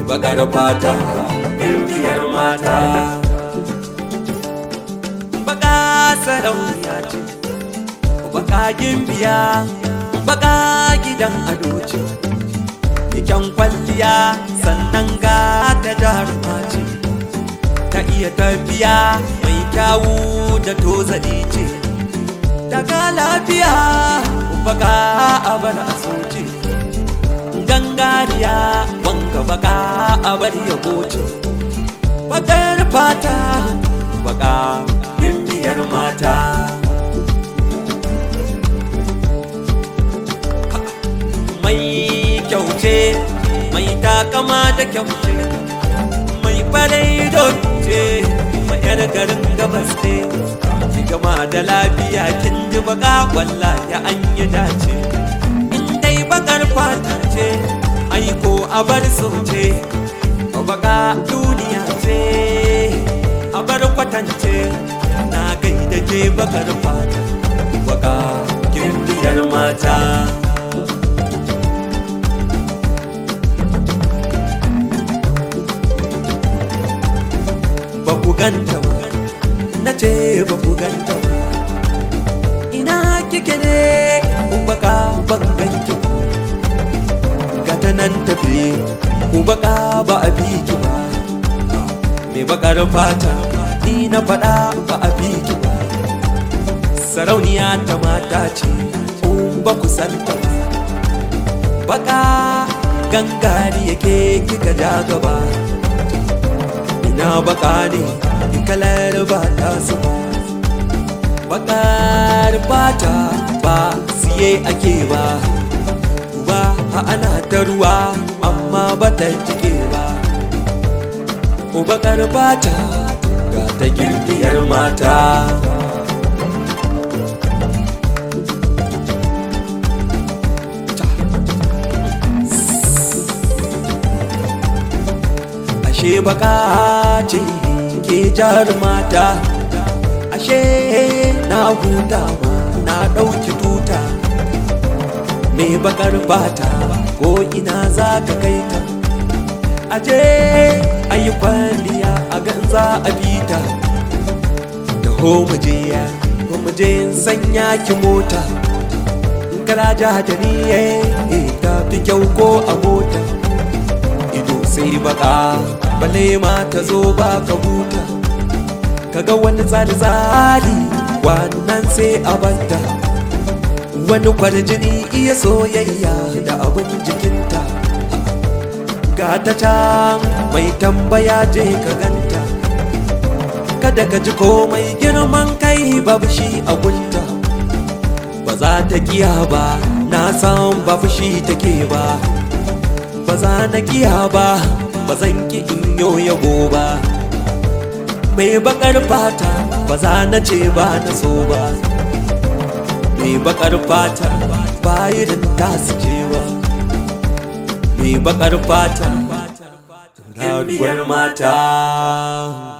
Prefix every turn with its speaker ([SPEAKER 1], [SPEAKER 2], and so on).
[SPEAKER 1] bakar fata biyar mata baka sarauniya ce baka gimbiya baka gidan ado ce kyan kwalliya sannan ga ta jaruma ce ta iya tafiya mai kyawu da tozali ce daga lafiya baka abar a soce gangariya wanga baka abar ya goce bakar fata baka biyar mata mai kyauce mai takama da kyauce mai farai ce mai yar garin gabas ne ki gama da lafiya kin ji baka walla ya an yi dace in dai bakar fata ce aiko a bar ce baka duniya ce a bar kwatance na gaida ke bakar fata baka kimbiyar mata ba ku ganta ba na ce ba ku ganta ba ina kike ne baka ban ganki ba gata nan tafi baka ba a bi ki ba me bakar fata ni na faɗa ba a bi ki ba sarauniya ta mata ce ba ku santa ba baka gangari yake kika ja gaba ina baka ne kalar ba ta su bakar bata ba siye ake ba ba ana ta ruwa amma ba ta jike ba bakar bata ga ta girgiyar mata ashe baka ce ke jar mata ashe na huta ma na ɗauki tuta me bakar bata ko ina za ka kai ta aje ayi kwalliya a ganza a bita da ho muje ya ko muje sanya ki mota kala ja da ni eh ta fi kyau ko a mota ido sai baka bale ma ta zo ba ka huta kaga wani tsari-tsari wannan sai a banta wani kwarjini iya soyayya da abin jikinta ga ta can mai tambaya je ka ganta kada ka ji komai girman kai babu shi a gunta ba za ta kiya ba na san ba fushi take ba ba za na kiya ba ba zan ki in yo yabo ba mai bakar fata ba za na ce ba na so ba mai bakar fata ba irin tasu ce ba mai bakar fata rariyar mata